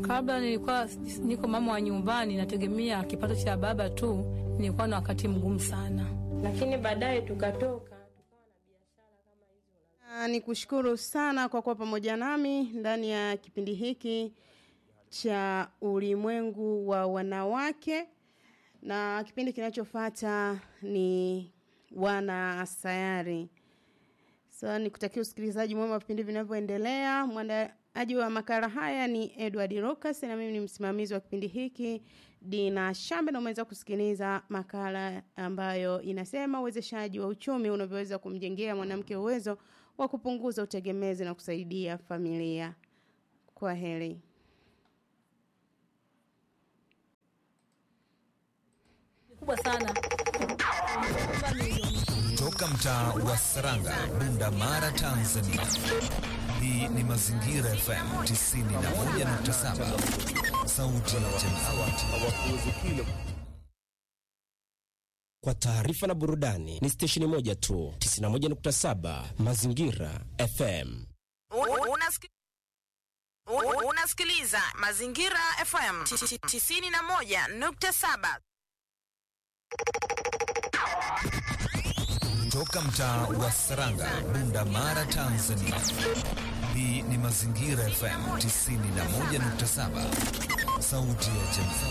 Kabla nilikuwa niko mama wa nyumbani, nategemea kipato cha baba tu, nilikuwa na wakati mgumu sana, lakini baadaye tukatoka Ni kushukuru sana kwa kuwa pamoja nami ndani ya kipindi hiki cha ulimwengu wa wanawake, na kipindi kinachofuata ni wana sayari. So nikutakia usikilizaji mwema wa vipindi vinavyoendelea. Mwandaaji wa makala haya ni Edward Lucas na mimi ni msimamizi wa kipindi hiki Dina Shambe, na umeweza kusikiliza makala ambayo inasema uwezeshaji wa uchumi unavyoweza kumjengea mwanamke uwezo wa kupunguza utegemezi na kusaidia familia. Kwa heri. kubwa sana Toka mtaa wa Saranga, Bunda Mara, Tanzania. Hii ni Mazingira FM 91.7, sauti ya jamii. Kwa taarifa na burudani ni stesheni moja tu, 91.7 Mazingira FM. Unasiki- un- Unasikiliza Mazingira FM 91.7. Toka mtaa wa Saranga, Bunda Mara, Tanzania. Hii ni Mazingira FM 91.7, sauti ya jamii.